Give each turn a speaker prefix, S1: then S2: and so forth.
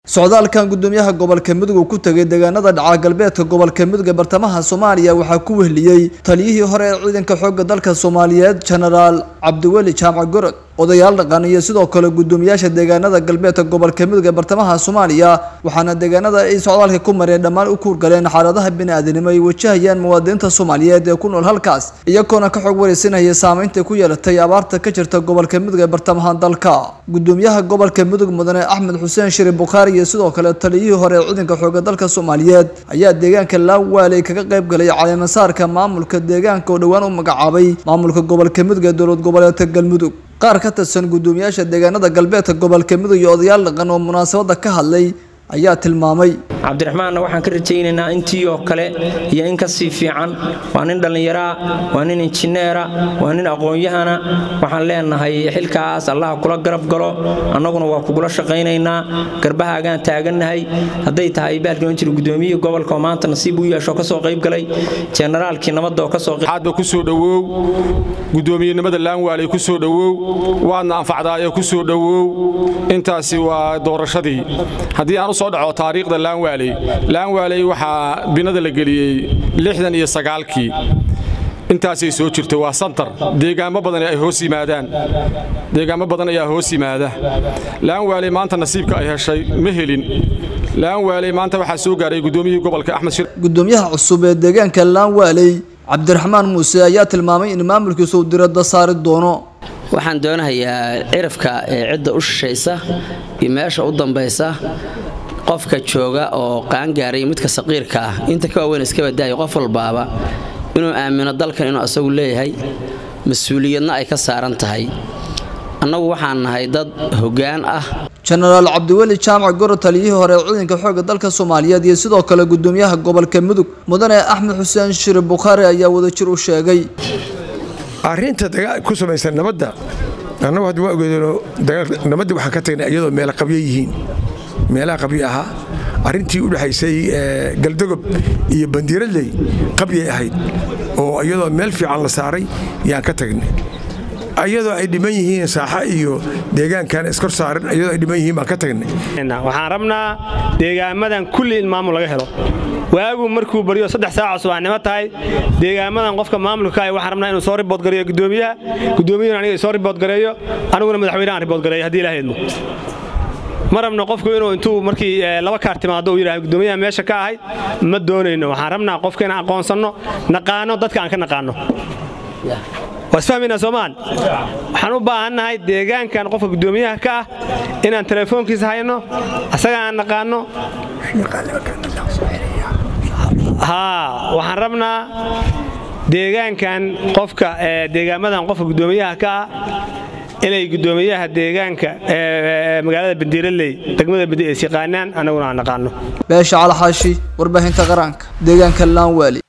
S1: socdaalkan gudoomiyaha gobolka mudug uu ku tegay deegaanada dhaca galbeedka gobolka mudug ee bartamaha soomaaliya waxaa ku wehliyey taliyihii hore ee ciidanka xoogga dalka soomaaliyeed genaraal cabdiweli jaamac gorod odayaal dhaqan iyo sidoo kale gudoomiyaasha deegaanada galbeedka gobolka mudug ee bartamaha soomaaliya waxaana deegaanada ay socdaalka ku mareen dhammaan u kuurgaleen xaaladaha bini-aadanimo ay wajahayaan muwaadiniinta soomaaliyeed ee ku nool halkaas iyagoona ka xog wareysanaya saameynta ku yeelatay abaarta ka jirta gobolka mudug ee bartamaha dalka gudoomiyaha gobolka mudug mudane axmed xuseen shiri bukhaari iyo sidoo kale taliyihii hore ee ciidanka xoogga dalka soomaaliyeed ayaa deegaanka laawaaley kaga qayb galay caleemasaarka maamulka deegaanka oo dhowaan u magacaabay maamulka gobolka mudug ee dowlad goboleedka galmudug qaar ka tirsan gudoomiyaasha deegaanada galbeedka gobolka mudug iyo odayaal dhaqan oo munaasabada ka hadlay ayaa tilmaamay
S2: cabdiraxmaanna waxaan ka rajaynaynaa intii oo kale iyo in ka sii fiican waa nin dhallinyaraa waa nin injineera waa nin aqoon-yahana waxaan leenahay xilkaas allaha kula garab galo annaguna waa kugula shaqaynaynaa garbahaagaan taagannahay hadday tahay baalkan jira gudoomiyihii gobolka oo maanta nasiib u yeesho kasoo qayb galay jenaraalkii nabadda oo kasoo
S3: hadba ku soo dhowow gudoomiyenimada laanwaaley ku soo dhowow waadna anfacdaayo ku soo dhowow intaasi waa doorashadii haddii aan u soo dhaco taariikhda laanwaaley laanwaaley waxaa binada la geliyey lixdan iyo sagaalkii intaasay soo jirto waa santar deegaamo badan ay hoos yimaadaan deegaamo badan ayaa hoos yimaada laanwaaley maanta nasiibka ay heshay ma helin laanwaaley maanta waxaa soo gaaray gudoomiyihii gobolka axmed shir
S1: gudoomiyaha cusub ee deegaanka laanwaaley cabdiraxmaan muuse ayaa tilmaamay in maamulkiisu uu diradda saari doono
S4: waxaan doonahayaa cirafka ee cidda u shishaysa iyo meesha u dambaysa qofka jooga oo qaangaaray midka saqiirka ah inta ka waaweyn iska badaayo qof walbaaba inuu aamino dalkan inuu asagu leeyahay mas-uuliyadna ay ka saaran tahay annagu waxaan nahay dad hoggaan ah
S1: jenaraal cabdiweli jaamac goro taliyihii hore ee ciidanka xoogga dalka soomaaliyeed iyo sidoo kale gudoomiyaha gobolka mudug mudane axmed xuseen shiri bukhaari ayaa wadajir u sheegay
S5: arrinta ku samaysan nabadda annagu hadda waa ogeedano nabadda waxaan ka tagnay iyadoo meela qabyo yihiin meelaha qabyo ahaa arrintii u dhexaysay galdogob iyo bandiiradley qabyay ahayd oo iyadoo meel fiican la saaray yaan ka tagnay ayadoo ay dhiman yihiin saaxa iyo deegaankan iskor saaran ayadoo ay dhiman yihiin baan ka tagnay
S6: waxaan rabnaa deegaamadan kulli in maamul laga helo waagu markuu baryo saddex saaca subaxnimo tahay deegaamadan qofka maamulka ah waxaan rabnaa inuu soo riboodgareeyo gudoomiyaha gudoomiyuhuna aniga soo riboodgareeyo aniguna madaxweynahan riboodgareeyo haddii ilaha idmo ma rabno qofku inuu intuu markii laba kaar timaado uu yidhahdo gudoomiyaha meesha ka ahay ma doonayno waxaan rabnaa qofka inaan aqoonsanno naqaano dadka aan ka naqaano waa isfahmaynaa soomaan waxaan u baahannahay deegaankan qofka gudoomiyaha ka ah inaan telefoonkiisa hayno asaga aan naqaano haa waxaan rabnaa deegaankan qofka deegaamadan qofka gudoomiyaha ka ah inay gudoomiyaha deegaanka magaalada bandiiraley degmada badi is yaqaanaan annaguna aan naqaano
S1: beesha calaxaashi warbaahinta qaranka deegaanka laanwaali